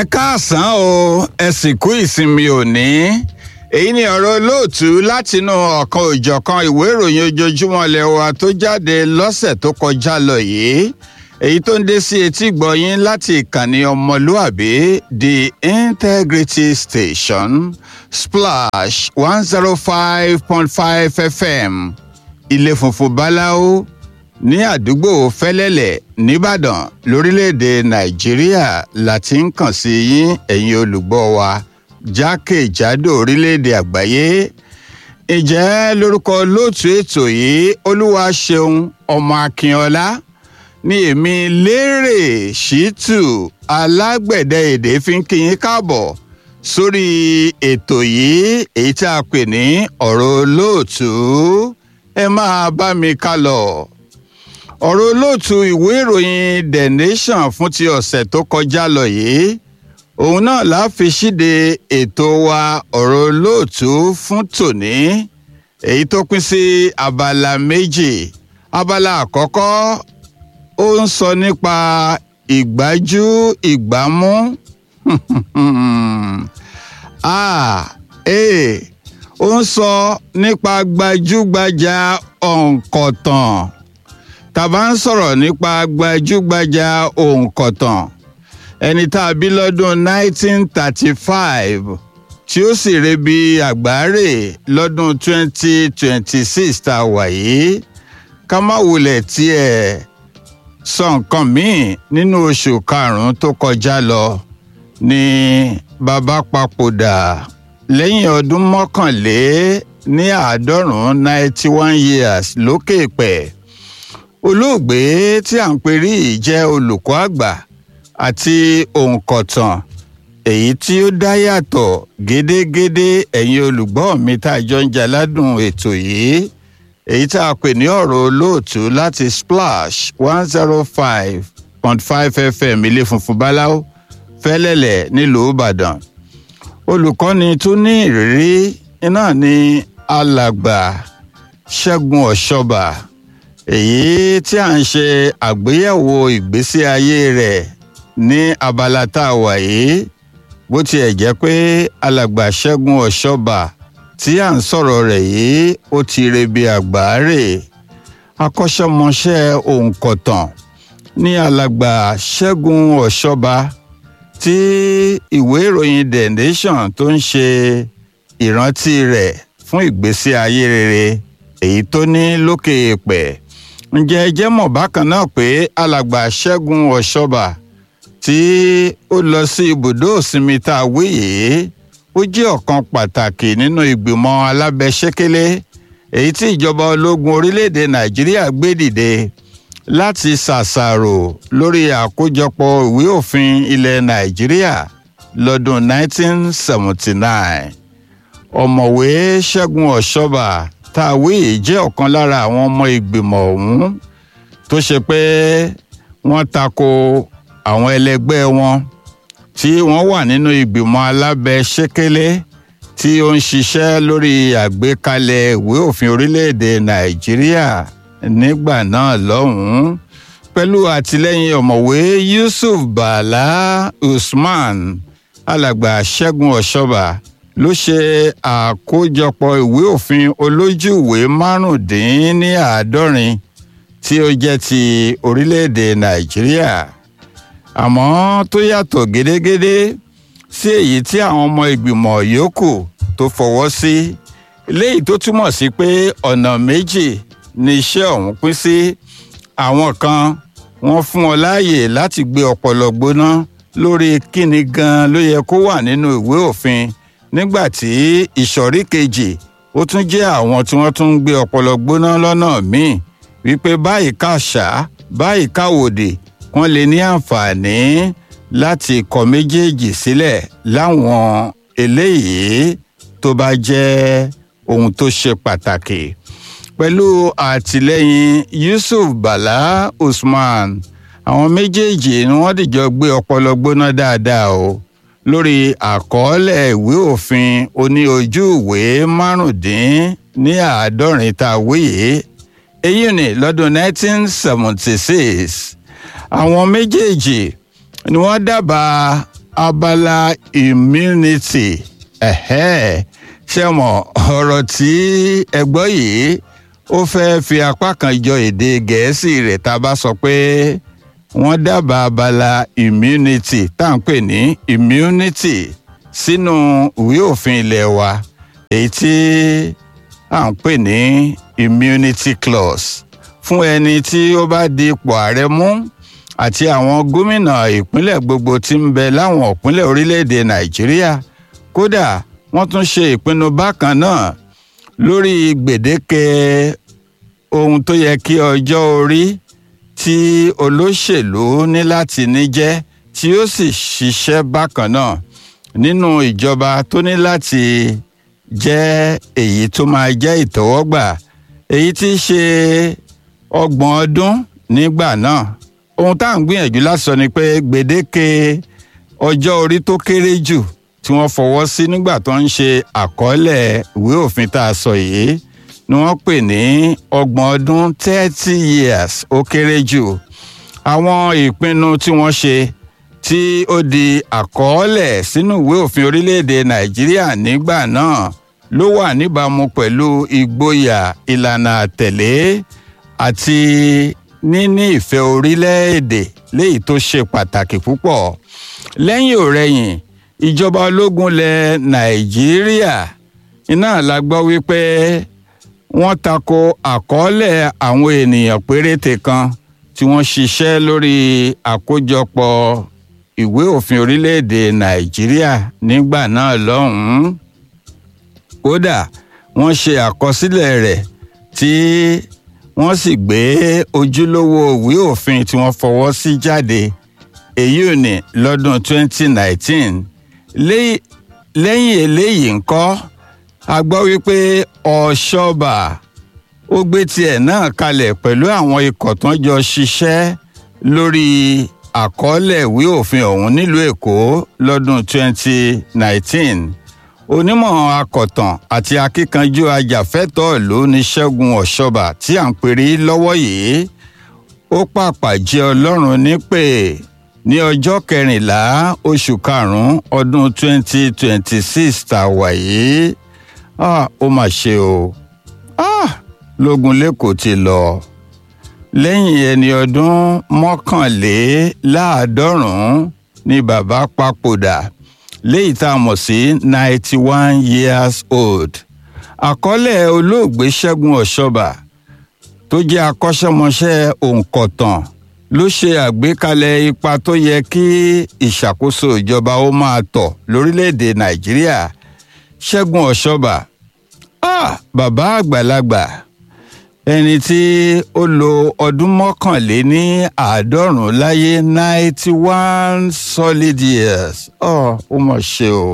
ẹ káàsán o ẹ sì kú ìsinmi òní èyí ni ọ̀rọ̀ olóòtú látinú ọ̀kan òjọ̀kan ìwé ìròyìn ojoojúmọ́ ilẹ̀ wa tó jáde lọ́sẹ̀ tó kọjá lọ yìí èyí tó ń dé sí etí gbọ̀yìn láti ìkànnì ọmọlúàbí the integrity station splash one zero five point five fm ilé funfun báláwo ní àdúgbò fẹlẹlẹ nìbàdàn lórílẹèdè nàìjíríà la ti ń kàn sí yín ẹ̀yin olùgbọ́ wa jákèjádò orílẹ̀èdè àgbáyé ǹjẹ́ lórúkọ lóòtú ètò yìí olúwa ṣeun ọmọ akínọlá ní èmi lérè ṣítù alágbẹ̀dẹ èdè fi ń kí yín káàbọ̀ sórí ètò yìí èyí tí a pè ní ọ̀rọ̀ olóòtú ẹ máa bá mi ká lọ ọ̀rọ̀ olóòtú ìwé ìròyìn the nation fún ti ọ̀sẹ̀ tó kọjá lọ yìí òun náà la fi ṣíde ètò wa ọ̀rọ̀ olóòtú fún tòní èyí tó pín sí abala méjì abala àkọ́kọ́ ó ń sọ nípa ìgbájú ìgbámú ah ee ó ń sọ nípa gbajúgbajà òǹkọ̀tàn tàbá ń sọ̀rọ̀ nípa gbajúgbajà òǹkọ̀tàn ẹni tá a bí lọ́dún 1935 tí ó sì rebi àgbáre lọ́dún 2026 tá a wà yìí ká má wulẹ̀ tiẹ̀ sọ nǹkan míì nínú oṣù karùn-ún tó kọjá lọ ní bàbá papòdà lẹ́yìn ọdún mọ́kànlé ní àádọ́rùn-ún 91 years lókè pẹ̀ olóògbé tí à ń perí yìí jẹ́ olùkọ́ àgbà àti òǹkọ̀tàn èyí tí ó dá yàtọ̀ gédégédé ẹ̀yin olùgbọ́ mi tá a jọ ń jaládùn ètò yìí èyí tá a pè ní ọ̀rọ̀ olóòtú láti splash one zero five point five fm ilé funfun báláwo fẹ́lẹ́lẹ̀ nílùú ìbàdàn olùkọ́ni tó ní ìrírí iná ní alàgbà ṣẹ́gun ọ̀ṣọ́bà èyí tí à ń ṣe àgbéyẹ̀wò ìgbésí ayé rẹ̀ ní abala tá a wà yìí bó tiẹ̀ jẹ́ pé alàgbà ṣẹ́gun ọ̀ṣọ́bà tí à ń sọ̀rọ̀ rẹ̀ yìí ó ti rebi àgbáre akọ́ṣẹ́mọṣẹ́ òǹkọ̀tàn ní alàgbà ṣẹ́gun ọ̀ṣọ́bà tí ìwé ìròyìn the nation tó ń ṣe ìrántí rẹ̀ fún ìgbésí ayé rere èyí tó ní lókè èèpẹ̀ ǹjẹ́ ẹ jẹ́ mọ̀ bákan náà pé alàgbà ṣẹ́gun ọ̀ṣọ́bà tí ó lọ sí ibùdó òsinmi tá a wí yìí ó jẹ́ ọ̀kan pàtàkì nínú ìgbìmọ̀ alábẹ́sẹ́kẹ́lé èyí tí ìjọba ológun orílẹ̀-èdè nàìjíríà gbé dìde láti ṣàṣàrò lórí àkójọpọ̀ ìwé òfin ilẹ̀ nàìjíríà lọ́dún 1979 ọ̀mọ̀wé ṣẹ́gun ọ̀ṣọ́bà tá a wí yìí jẹ́ ọ̀kan lára àwọn ọmọ ìgbìmọ̀ ọ̀hún tó ṣe pé wọ́n tako àwọn ẹlẹgbẹ́ wọn tí wọ́n wà nínú ìgbìmọ̀ alábẹ́sẹ́kẹ́lé tí ó ń ṣiṣẹ́ lórí àgbékalẹ̀ ìwé òfin orílẹ̀-èdè nàìjíríà nígbà náà lọ́hùn-ún pẹ̀lú àtìlẹ́yìn ọ̀mọ̀wé yusuf bala usman alàgbà ṣẹ́gun ọ̀ṣọ́bà ló ṣe àkójọpọ̀ ìwé òfin olójúìwé márùndínláàádọ́rin tí ó jẹ́ ti orílẹ̀-èdè nàìjíríà àmọ́ tó yàtọ̀ gédégédé sí èyí tí àwọn ọmọ ìgbìmọ̀ yòókù tó fọwọ́ sí léyìí tó túmọ̀ sí pé ọ̀nà méjì ni iṣẹ́ ọ̀hún pín sí àwọn kan wọ́n fún ọ láàyè láti gbé ọpọlọ gbóná lórí kíni gan ló yẹ kó wà nínú ìwé òfin nígbà tí ìsọ̀rí kejì ó tún jẹ́ àwọn tí wọ́n tún ń gbé ọpọlọ gbóná lọ́nà míì wípé báyìí káṣá báyìí káwòdì wọ́n lè ní àǹfààní láti kọ méjèèjì sílẹ̀ láwọn eléyìí tó bá jẹ́ ohun tó ṣe pàtàkì pẹ̀lú àtìlẹ́yìn yusuf bala usman àwọn méjèèjì ni wọ́n dìjọ gbé ọpọlọ gbóná dáadáa o lórí àkọọ́lẹ̀ ìwé òfin oní ojú ìwé márùndín ní àádọ́rin tá a wíyé èyí ni lọ́dún 1976 àwọn méjèèjì ni wọ́n dábàá abala immunity ẹ̀hẹ́ ṣé mọ̀ ọ̀rọ̀ tí ẹ gbọ́ yìí ó fẹ́ fi apá kan jọ èdè gẹ̀ẹ́sì rẹ̀ tá a bá sọ pé wọ́n dábàá abala immunity tá à ń pè ní immunity sínú ìwé òfin ilé wa èyí tí à ń pè ní immunity clause fún ẹni tí ó bá di ipò ààrẹ mú àti àwọn gómìnà ìpínlẹ̀ gbogbo tí ń bẹ láwọn ìpínlẹ̀ orílẹ̀-èdè nàìjíríà kódà wọ́n tún ṣe ìpinnu bákan náà lórí gbèdéke ohun tó yẹ kí ọjọ́ orí tí olóṣèlú ní láti ní jẹ́ tí ó sì ṣiṣẹ́ bákan náà nínú ìjọba tó ní láti jẹ́ èyí tó máa jẹ́ ìtẹ́wọ́gbà èyí tí í ṣe ọgbọ̀n ọdún nígbà náà ohun tá à ń gbìyànjú láti sọ ni pé gbèdéke ọjọ́ orí tó kéré jù tí wọ́n fọwọ́ sí nígbà tó ń ṣe àkọọ́lẹ̀ ìwé òfin tá a sọ yìí ni wọ́n pè ní ọgbọ̀n ọdún thirty years ó kéré jù àwọn ìpinnu tí wọ́n ṣe tí ó di àkọọ́lẹ̀ sínú ìwé òfin orílẹ̀-èdè nàìjíríà nígbà náà ló wà níbàámu pẹ̀lú ìgboyà ìlànà àtẹ̀lé àti níní ìfẹ́ orílẹ̀-èdè léyìí tó ṣe pàtàkì púpọ̀ lẹ́yìn òrẹ́yìn ìjọba ológun lẹ̀ nàìjíríà iná la gbọ́ wípé wọ́n tako àkọọ́lẹ̀ àwọn ènìyàn péréte kan tí wọ́n ṣiṣẹ́ lórí àkójọpọ̀ ìwé òfin orílẹ̀-èdè nàìjíríà nígbà náà lọ́hùn-ún kódà wọ́n ṣe àkọsílẹ̀ rẹ̀ tí wọ́n sì gbé ojúlówó ìwé òfin tí wọ́n fọwọ́ sí jáde èyí ò ní lọ́dún 2019 lẹ́yìn eléyìí ńkọ́ a gbọ́ wípé ọ̀ṣọ́bà ó gbé tiẹ̀ náà kalẹ̀ pẹ̀lú àwọn ikọ̀ tó ń jọ ṣiṣẹ́ lórí àkọọ́lẹ̀ ìwé òfin ọ̀hún nílùú èkó lọ́dún 2019 onímọ̀ akọ̀tàn àti akíkanjú ajàfẹ́tọ̀ọ́ ìlú ní ṣẹ́gun ọ̀ṣọ́bà tí à ń perí lọ́wọ́ yìí ó pàpà jẹ́ ọlọ́run nípè ní ọjọ́ kẹrìnlá oṣù karùn-ún ọdún 2026 tá a wà yìí ó mà ṣe o lógun lẹ́kọ̀ọ́ ti lọ lẹ́yìn ẹni ọdún mọ́kànléláàádọ́rùn-ún ni bàbá papòdà léyìí tá a mọ̀ sí ninety one years old àkọọ́lẹ̀ olóògbé ṣẹ́gun ọ̀ṣọ́bà tó jẹ́ akọ́ṣẹ́mọṣẹ́ òǹkọ̀tàn ló ṣe àgbékalẹ̀ ipa tó yẹ kí ìṣàkóso ìjọba ó máa tọ̀ lórílẹ̀‐èdè nàìjíríà ṣẹ́gun ọ̀ṣọ́bà ah, bàbá àgbàlagbà ẹni tí ó lo ọdún mọ́kànléní àádọ́rùn-ún láyé ninety one solid years oh, ó mọ̀ ṣe o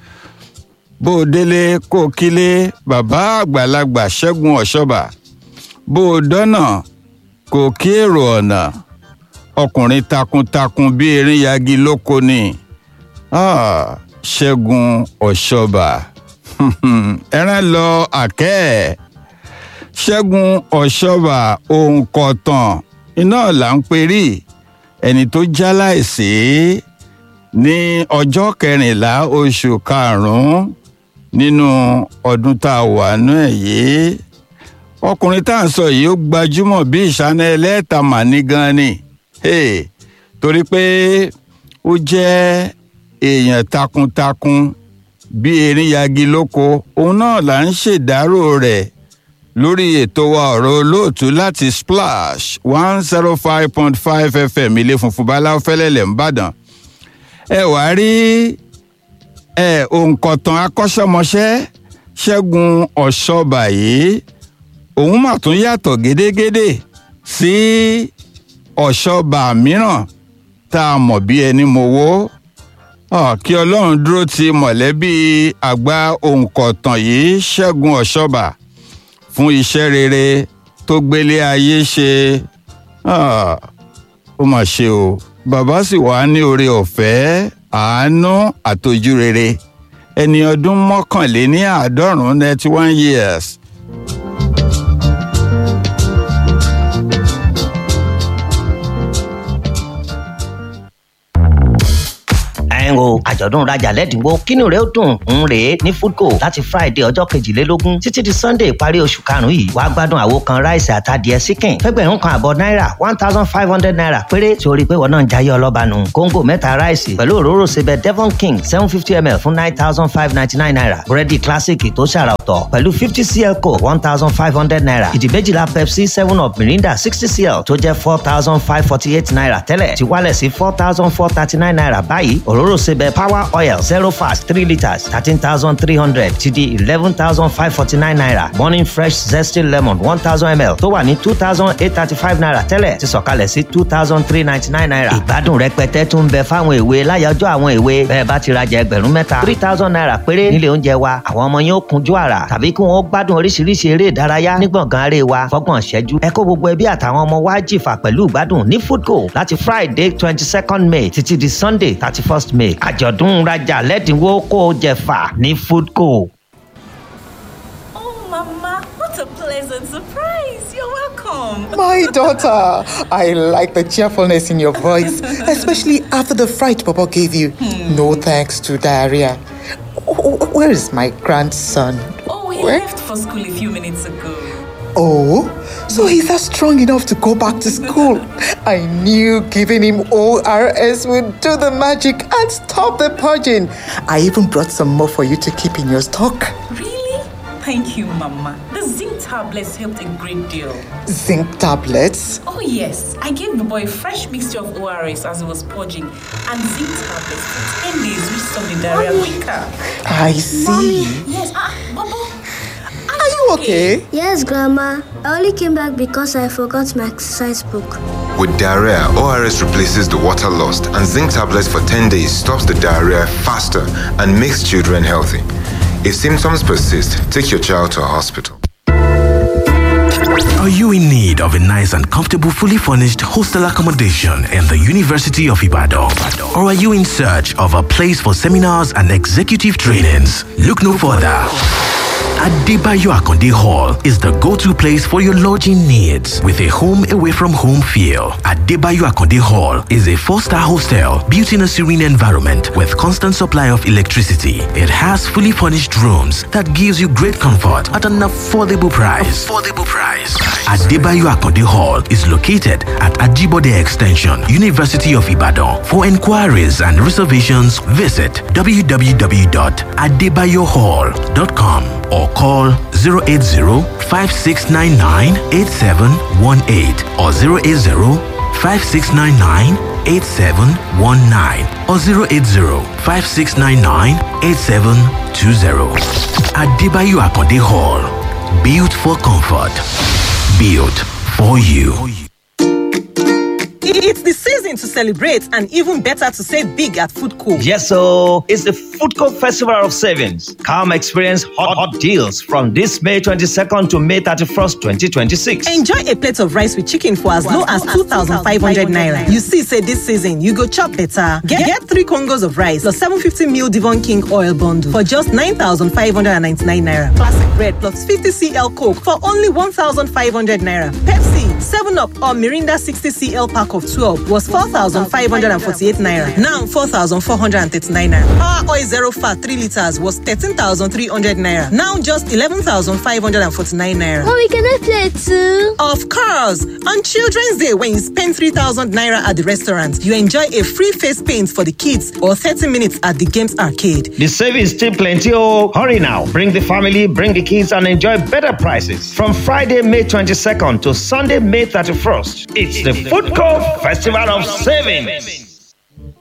bó o délé kó o kílé bàbá àgbàlagbà ṣẹ́gun ọ̀ṣọ́bà bó o dọ́nà kò kí èrò ọ̀nà ọkùnrin takuntakun bí erin yagi lóko ni ah, ṣẹ́gun ọ̀ṣọ́bà ẹran lọ àkẹ́ ẹ̀ ṣẹ́gun ọ̀ṣọ́bà òǹkọ̀tàn iná là ń perí ẹni tó jáláìsí ní ọjọ́ kẹrìnlá oṣù karùn-ún nínú ọdún tá a wà nú ẹ̀ yìí ọkùnrin tá à ń sọ yìí ó gbajúmọ̀ bí ìṣáná ẹlẹ́ẹ̀ta màní gan ni torí pé ó jẹ́ èèyàn takuntakun bí erin yagi lóko òun náà là ń ṣèdárò rẹ̀ lórí ètò wa ọ̀rọ̀ olóòtú láti splash one zero five point five fm ilé funfun báláwo fẹ́lẹ́lẹ̀ ńbàdàn ẹ wàá rí ẹ òǹkọ̀tàn akọ́ṣẹ́mọṣẹ́ ṣẹ́gun ọ̀ṣọ́bà yìí òun mà tún yàtọ̀ gédégédé sí ọ̀ṣọ́bà mìíràn tá a mọ̀ bí ẹni mowó kí ọlọ́run dúró ti mọ̀lẹ́bí àgbà òǹkọ̀tàn yìí ṣẹ́gun ọ̀ṣọ́bà fún iṣẹ́ rere tó gbélé ayé ṣe ó mà ṣe o bàbá sì wà ní oore ọ̀fẹ́ àánú àtọ́jú rere ẹni ọdún mọ́kànléní àádọ́rùn-ún ninety one years. ẹ̀ ń o àjọ̀dún rajà lẹ́dínwó kínú rẹ̀ ó dùn ń rèé ní foodco láti friday ọjọ́ kejìlélógún títí di sunday ìparí oṣù karùn-ún yìí wàá gbádùn àwo kan ráìsì àtàdìẹ síkìn fẹ́gbẹ̀rún kan àbọ̀ náírà one thousand five hundred naira péré tí o rí i pé wọn náà ń jayé ọlọ́ba nù kóńgò mẹ́ta ráìsì pẹ̀lú òróró sebẹ̀ devon king seven fifty ml fún nine thousand five ninety nine naira búrẹ́dì classic tó ṣàrà ọ̀tọ̀ pẹ̀lú fifty cl coke one thousand five hundred naira ìdí méjìlá pepsi seven up mirinda sixty cl tó jẹ́ four thousand five forty eight naira tẹ́lẹ̀ ti wálẹ̀ sí four thousand four thirty nine naira báyìí òróró sebẹ̀ power oil zero fast three litres thirteen thousand three hundred ti di eleven thousand five forty nine naira morning fresh zesty lemon one thousand ml tó wà ní two thousand eight thirty five naira tẹ́lẹ̀ ti sọ̀kalẹ̀ sí two thousand three ninety nine naira ìgbádùn rẹpẹtẹ tún bẹ fáwọn èwe láyọjọ́ àwọn èwe bẹ́ẹ̀ bá ti rajà ẹgbẹ̀rún mẹ́ta three thousand naira péré nílé oúnjẹ wa àwọn ọmọ yín ó kunjú àrà tàbí kí wọ́n gbádùn oríṣiríṣi eré ìdárayá ní gbọ̀ngàn aré wa fọ́gbọ̀n ṣẹ́jú ẹ kó gbogbo ẹbí àtàwọn ọmọ wa jìfà pẹ̀lú ìgbádùn ní foodco láti friday twenty second may títí di sunday thirty first may àjọ̀dún rajà lẹ́dínwó kó o jẹ̀fà ní foodco. Oh, Mama, what a pleasant surprise! You're welcome. My daughter, I like the cheerfulness in your voice, especially after the fright Papa gave you. No thanks to diarrhea. Wh- Where is my grandson? Oh, he Where? left for school a few minutes ago. Oh, so he's not strong enough to go back to school. I knew giving him ORS would do the magic and stop the purging. I even brought some more for you to keep in your stock. Really? Thank you, Mama. The zinc tablets helped a great deal. Zinc tablets. Oh, yes. I gave the boy a fresh mixture of ORS as he was purging and zinc tablets for 10 days, which stopped the diarrhea quicker. I see. Yes. Ah, Bobo. Are you okay? Yes, Grandma. I only came back because I forgot my exercise book. With diarrhea, ORS replaces the water lost, and zinc tablets for 10 days stops the diarrhea faster and makes children healthy. If symptoms persist, take your child to a hospital. Are you in need of a nice and comfortable, fully furnished hostel accommodation in the University of Ibadan? Or are you in search of a place for seminars and executive trainings? Look no further. Adebayo Akonde Hall is the go-to place for your lodging needs with a home away from home feel. Adebayo Akonde Hall is a four-star hostel built in a serene environment with constant supply of electricity. It has fully furnished rooms that gives you great comfort at an affordable price. Affordable price. Adebayo Akonde Hall is located at Ajibode Extension, University of Ibadan. For inquiries and reservations, visit www.adebayohall.com or call 080-5699-8718 or 080-5699-8719 or 080-5699-8720. Adebayo Akonde Hall. Built for comfort. Built for you. It's the season to celebrate and even better to save big at Food Co. Yes, so it's the Food Court Festival of Savings. Come experience hot, hot deals from this May 22nd to May 31st, 2026. Enjoy a plate of rice with chicken for as low as 2,500 naira. You see, say this season, you go chop better. Get, get three Congos of rice plus 750 ml Devon King oil bundle for just 9,599 naira. Classic bread plus 50 cl Coke for only 1,500 naira. Pepsi, 7 Up or Mirinda 60 cl pack of 12 was 4,548 naira. Now 4,439 naira. Power oil zero fat 3 liters was 13,300 naira. Now just 11,549 naira. Mommy, can I play too? Of course! On Children's Day, when you spend 3,000 naira at the restaurant, you enjoy a free face paint for the kids or 30 minutes at the games arcade. The savings still plenty. Oh, hurry now. Bring the family, bring the kids, and enjoy better prices. From Friday, May 22nd to Sunday, May 31st. It's the Food Court Festival of Savings.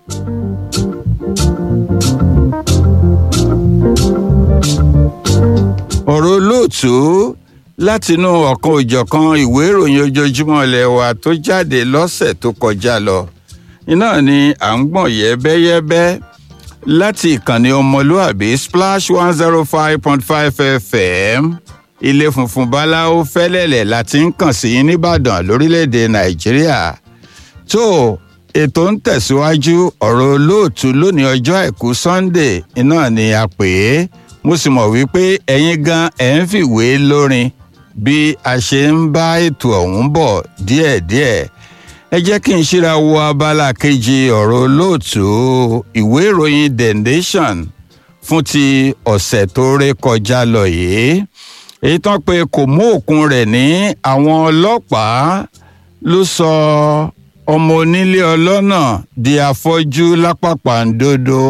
ọ̀rọ̀ olóòtú látinú ọ̀kan òjọ̀kan ìwé ìròyìn ojoojúmọ́ ilé wa tó jáde lọ́sẹ̀ tó kọjá lọ iná ni à ń gbọ̀n yẹ́bẹ́yẹ́bẹ́ láti ìkànnì ọmọlúàbí splash one zero five point five fm ilé funfun báláwo fẹ́lẹ́lẹ̀ láti ń kàn sí yín nìbàdàn lórílẹ̀‐èdè nàìjíríà tó ètò ń tẹ̀síwájú ọ̀rọ̀ olóòtú lónìí ọjọ́ àìkú sunday iná ni a pè é mo sì mọ̀ wípé ẹ̀yin gan ẹ̀ ń fìwé lórin bí a ṣe ń bá ètò ọ̀hún bọ̀ díẹ̀díẹ̀ ẹ jẹ́ kí n ṣíra wo abala kejì ọ̀rọ̀ olóòtú ìwé ìròyìn the nation fún ti ọ̀sẹ̀ tó ré kọjá lọ yìí èyí tán pé kò mú òkun rẹ̀ ní àwọn ọlọ́pàá ló sọ ọmọ onílé ọlọ́nà di afọ́jú lápapàǹdodo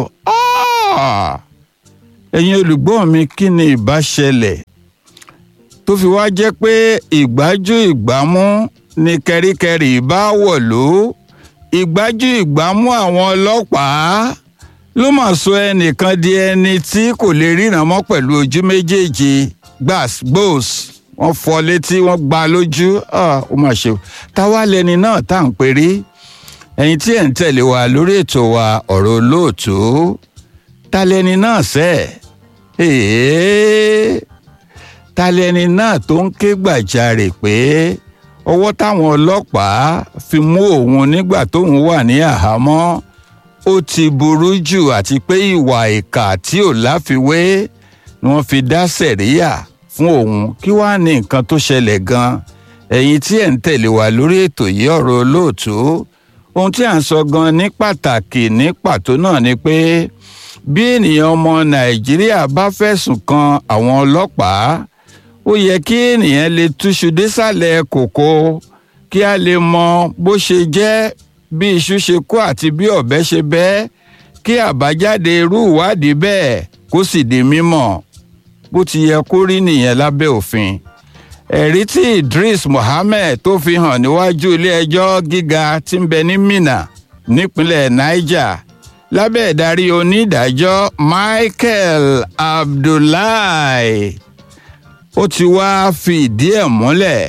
ẹ̀yin olùgbọ́ mi kí ni ìbá ṣẹlẹ̀ tó fi wá jẹ́ pé ìgbájú ìgbámú ni kẹríkẹrí bá wọ̀lú ìgbájú ìgbámú àwọn ọlọ́pàá ló mà sọ ẹnìkan di ẹni tí kò lè ríran mọ́ pẹ̀lú ojú méjèèjì gbàs gbòs wọ́n fọ́ létí wọ́n gbá lójú ó mà ṣe táwa lẹni náà tá à ń perí ẹ̀yin tí ẹ̀ ń tẹ̀lé wa lórí ètò wa ọ̀rọ̀ olóòtú ta lẹni náà sẹ́ẹ̀ ta lẹni náà tó ń ké gbàjarè pé ọwọ́ táwọn ọlọ́pàá fi mú òun nígbà tóun wà ní àhámọ́ ó ti burú jù àti pé ìwà ìkà tí ò láfiwé ni wọ́n fi dá sẹ̀ríyà fún òun kí wàá ní nǹkan tó ṣẹlẹ̀ gan ẹ̀yin tí ẹ̀ ń tẹ̀lé wa lórí ètò yìí ọ̀rọ̀ olóòtú ohun tí à ń sọ gan ní pàtàkì ní pàtó náà ni pé bí ènìyàn ọmọ nàìjíríà bá fẹ̀sùn kan àwọn ọlọ́pàá ó yẹ kí ènìyàn lè túṣu désàlẹ̀ kòkó kí a lè mọ bó ṣe jẹ́ bí iṣu ṣe kó àti bí ọ̀bẹ ṣe bẹ́ kí àbájáde irú ìwádìí bẹ́ẹ̀ kó sì di mímọ̀ bó ti yẹ kó rí nìyẹn lábẹ́ òfin ẹ̀rí tí idris mohammed tó fi hàn níwájú ilé-ẹjọ́ gíga tí ń bẹ ní minna nípínlẹ̀ niger lábẹ́ ìdarí onídàájọ́ michael abdullahi ó ti wá fi ìdí ẹ̀ múlẹ̀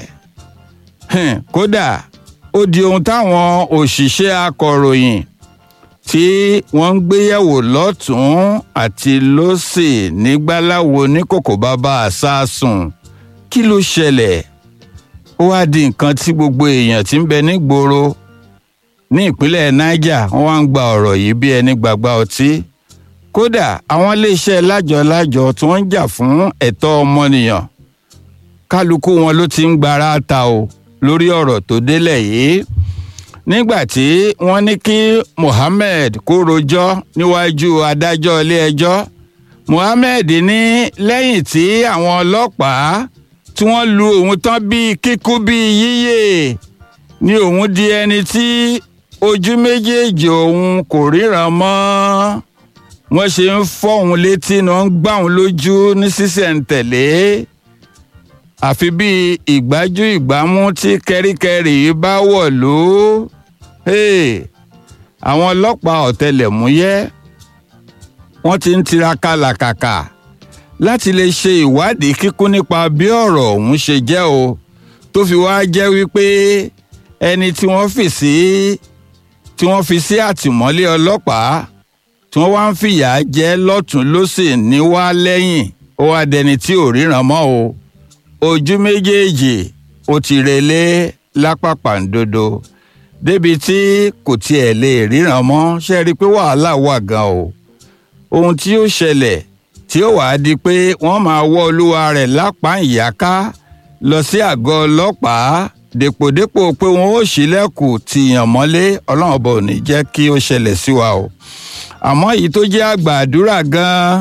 kódà ó di ohun táwọn òṣìṣẹ́ akọ̀ròyìn tí wọ́n ń gbéyẹ̀wò lọ́tún àti lọ́sì nígbàláwo ní kòkò bàbá àsásùn kí ló ṣẹlẹ̀ ó wá di nǹkan tí gbogbo èèyàn ti ń bẹ nígboro ní ìpínlẹ̀ niger wọ́n wá ń gba ọ̀rọ̀ yìí bí ẹni gbàgbá ọtí kódà àwọn iléeṣẹ́ lájọ-lájọ tí wọ́n ń jà fún ẹ̀tọ́ ọmọnìyàn kálukú wọn ló ti ń gbára ta o lórí ọ̀rọ̀ tó délẹ̀ yìí nígbà tí wọ́n ní kí mohammed kó rojọ́ níwájú adájọ́ ilé-ẹjọ́ mohammed ní lẹ́yìn tí àwọn ọlọ́pàá tí wọ́n lu òun tán bíi kíkú bíi yíyè ni òun di ẹni tí ojú méjèèjì òun kò ríran mọ́ wọ́n ṣe ń fọ́ òun létí ni wọ́n ń gbá òun lójú ní sísẹ̀ǹtẹ̀lé àfi bíi ìgbájú ìgbámú tí kẹ́ríkẹ́rí bá wọ̀ ló àwọn ọlọ́pàá ọ̀tẹlẹ̀múyẹ́ wọ́n ti ń tiraka làkàkà láti lè ṣe ìwádìí kíkún nípa bí ọ̀rọ̀ ọ̀hún ṣe jẹ́ o tó fi wá jẹ́ wípé ẹni tí wọ́n fi sí tí wọ́n fi sí àtìmọ́lé ọlọ́pàá tí wọ́n wá ń fìyà jẹ lọ́tún lọ́sì ní wá lẹ́yìn ó wá dẹni tí ò ríran mọ́ o ojú méjèèjì ó ti relé lápapàǹdodo débi tí kò tiẹ̀ lè ríran mọ́ ṣe rí i pé wàhálà wà gan o ohun tí ó ṣẹlẹ̀ tí ó wàá di pé wọ́n máa wọ́ olúwa rẹ̀ lápá ìyáká lọ sí àgọ́ ọlọ́pàá dèpòdépò pé wọn ó ṣílẹ̀kùn tìyàn mọ́lé ọlọ́run ọba ò ní jẹ́ kí ó ṣẹlẹ̀ sí wa o àmọ́ èyí tó jẹ́ àgbà àdúrà gan-an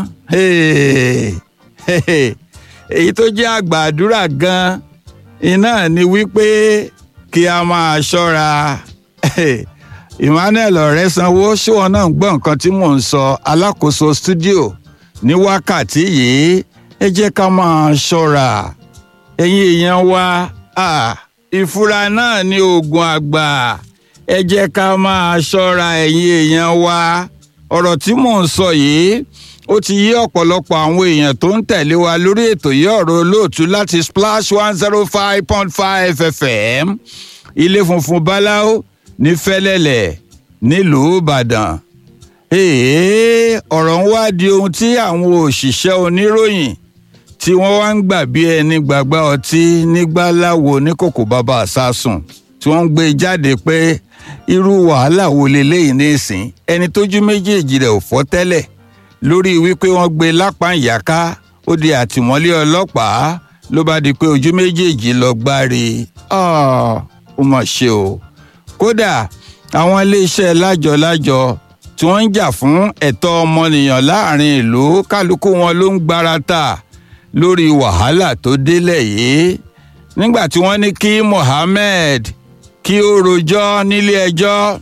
èyí tó jẹ́ àgbà àdúrà gan-an iná ni wípé kí a máa ṣọ́ra emmanuel ọ̀rẹ́sanwó ṣéwọn náà ń gbọ́ nǹkan tí mò ń sọ alákòóso stúdíò ní wákàtí yìí ẹ jẹ́ ká máa ṣọ́ra ẹ̀yin èèyàn wa ìfura náà ni oògùn àgbà ẹ jẹ́ ká máa ṣọ́ra ẹ̀yin èèyàn wa ọ̀rọ̀ tí mò ń sọ yìí ó ti yí ọ̀pọ̀lọpọ̀ àwọn èèyàn tó ń tẹ̀lé wa lórí ètò yìí ọ̀rọ̀ olóòtú láti splash one zero five point five fm ilé funfun báláwo ní fẹ́lẹ́lẹ̀ nílùú ìbàdàn èèyàn ọ̀rọ̀ ń wá di ohun tí àwọn òṣìṣẹ́ oníròyìn tí wọ́n wá ń gbà bí ẹni gbàgbá ọtí nígbà láwo ní kòkò bàbá àsásùn tí wọ́n ń gbé jáde pé irú wàhálà wo leléyìí ní ìsìn ẹni tójú méjèèjì rẹ̀ ò fọ́ tẹ́lẹ̀ lórí wípé wọ́n gbé lápá ìyáká ó di àtìmọ́lé ọlọ́pàá ló bá di pé ojú méjèèjì lọ gbáre ó mà ṣe o kódà àwọn iléeṣẹ́ lájọ-lájọ tí wọ́n ń jà fún ẹ̀tọ́ ọmọnìyàn láàrin ìlú kálukú wọn ló ń gbárata lórí wàhálà tó délẹ̀ yìí nígbà tí wọ́n ní kí Mohammed kí ó rojọ́ nílé ẹjọ́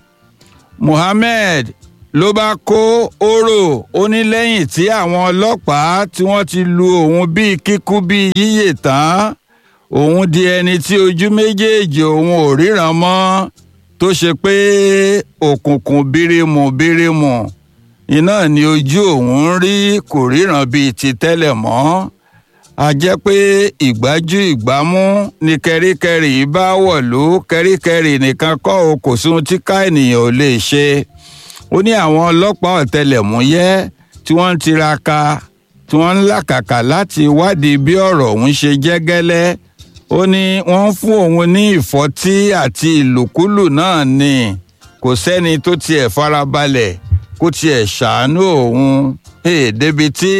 Mohammed ló bá kó oró ó ní lẹ́yìn tí àwọn ọlọ́pàá tí wọ́n ti lu òun bíi kíkú bíi yíyè tán òun di ẹni tí ojú méjèèjì òun ò ríran mọ́ tó ṣe pé òkùnkùn bírímù bírímù iná ni ojú òun ń rí kò ríran bíi ti tẹ́lẹ̀ mọ́ a jẹ́ pé ìgbájú ìgbámú ni kẹ́ríkẹ́rí bá wọ̀lú kẹ́ríkẹ́rí nìkan kọ́ o kò sóhun tí ká ènìyàn ò lè ṣe ó ní àwọn ọlọ́pàá ọ̀tẹlẹ̀múyẹ́ tí wọ́n ń tiraka tí wọ́n ń làkàkà láti wádìí bí ọ̀rọ̀ òun ṣe jẹ́ gẹ́lẹ́ ó ní wọ́n ń fún òun ní ìfọ́tí àti ìlùkulù náà ni kò sẹ́ni tó tiẹ̀ farabalẹ̀ kó tiẹ̀ ṣàánú òun hey, débi tí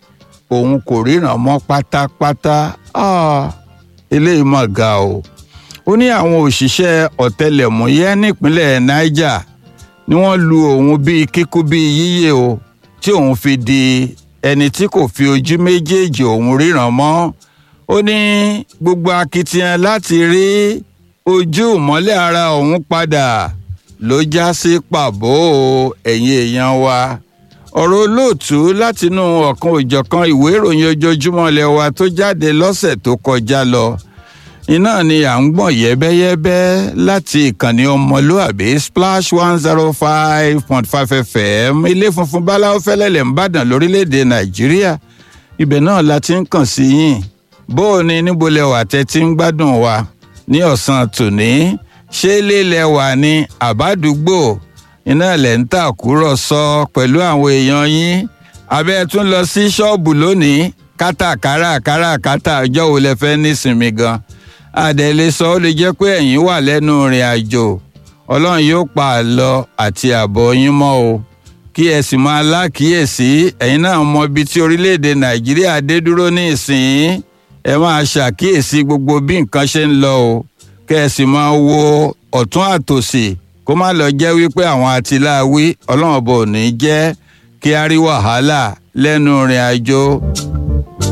òun kò ríran mọ́ pátápátá ah, eléyìí mà ga o ó ní àwọn òṣìṣẹ́ ọ̀tẹlẹ̀múyẹ́ nípínlẹ̀ Niger ni wọ́n lu òun bíi kíkú bíi yíyè o tí òun fi di ẹni tí kò fi ojú méjèèjì òun ríran mọ́ ó ní gbogbo akitiyan láti rí ojú ìmọ́lẹ̀ ara òun padà ló já sí pàbó ẹ̀yin èèyàn wa ọ̀rọ̀ olóòtú látinú ọ̀kan òjọ̀kan ìwé ìròyìn ojoojúmọ́ ilé wa tó jáde lọ́sẹ̀ tó kọjá lọ iná ni à ń gbọ̀n yẹ́bẹ́yẹ́bẹ́ láti ìkànnì ọmọlúàbí splash one zero five point five fm ilé funfun báláwo fẹ́lẹ́lẹ̀ ń bàdàn lórílẹ̀‐èdè nàìjíríà ibẹ̀ náà la ti ń kàn sí yín bó o ní níbo lẹ wà tẹ́ ti ń gbádùn wa ní ọ̀sán tòní ṣé lílẹ̀ wà ní àbádùgbò iná lẹ̀ ń tàkúrọ̀sọ pẹ̀lú àwọn èèyàn yín abẹ́ tún lọ sí ṣọ́ọ̀bù lónìí kátàkárà káràkátà ọjọ́ wo lẹ fẹ́ nísinmi gan àdẹ̀lé sọ ó lè jẹ́ pé ẹ̀yin wà lẹ́nu ìrìn àjò ọlọ́run yóò pa àlọ àti àbọ̀ yín mọ́ o kí ẹ sì máa lákìíyèsí ẹ̀yin náà mọ ibi tí orílẹ̀-èdè nàìjíríà dé dúró ní ìsìn ẹ máa ṣàkíyèsí gbogbo bí nǹkan ṣe ń lọ o kẹ́ ẹ sì máa wo ọ̀tún àtòsì kó má lọ jẹ́ wípé àwọn àtìláwí ọlọ́run ọba ò ní jẹ́ kí á rí wàhálà lẹ́nu ìrìn àjò